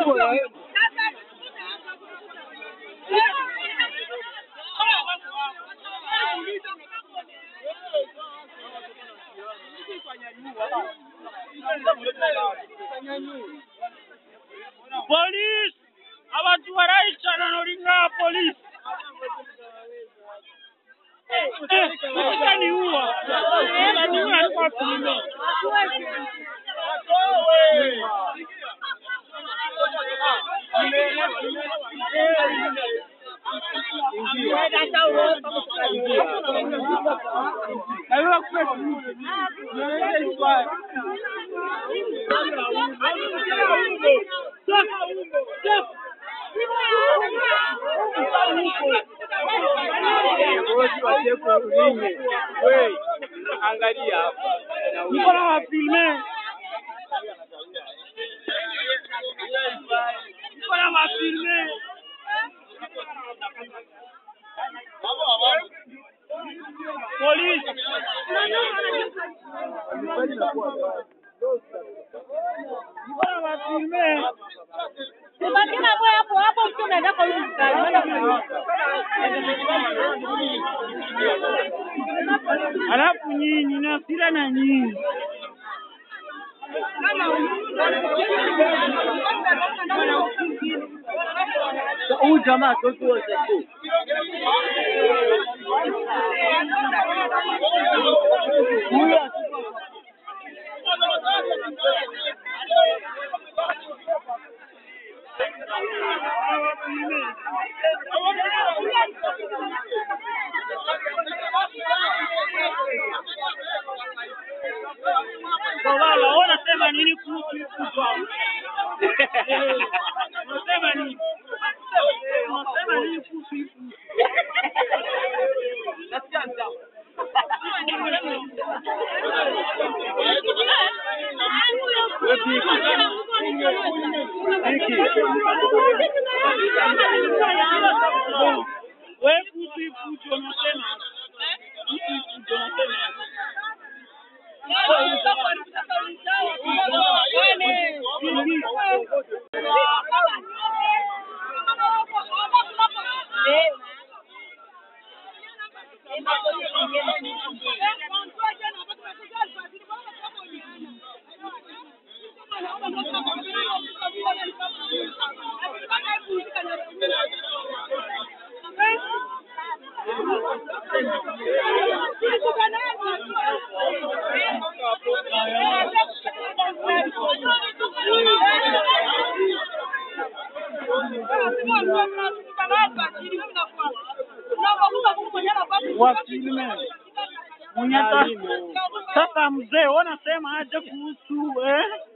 Polisi abantu barayicana nolinga polisi utaniua utaniua alikuwa filme Angalia hapa. niko na wafilme niko na wafilme polisi niko na wafilme Ubaki na moyo hapo hapo, mtu unaenda kwa yule mkali, unaenda kwa alafu nyinyi na hasira na nyinyi Huyu jamaa toto wote tu. Huyu Kowala, wewe unasema nini kuhusu hii kubwa? Eh, Unasema nini? Unasema nini kuhusu hii kubwa? Wewe kuhusu hii fujo unasema? Kuhusu hii fujo unasema? Wafilme mwenye ata- sasa mzee, wewe unasema aje kuhusu eh?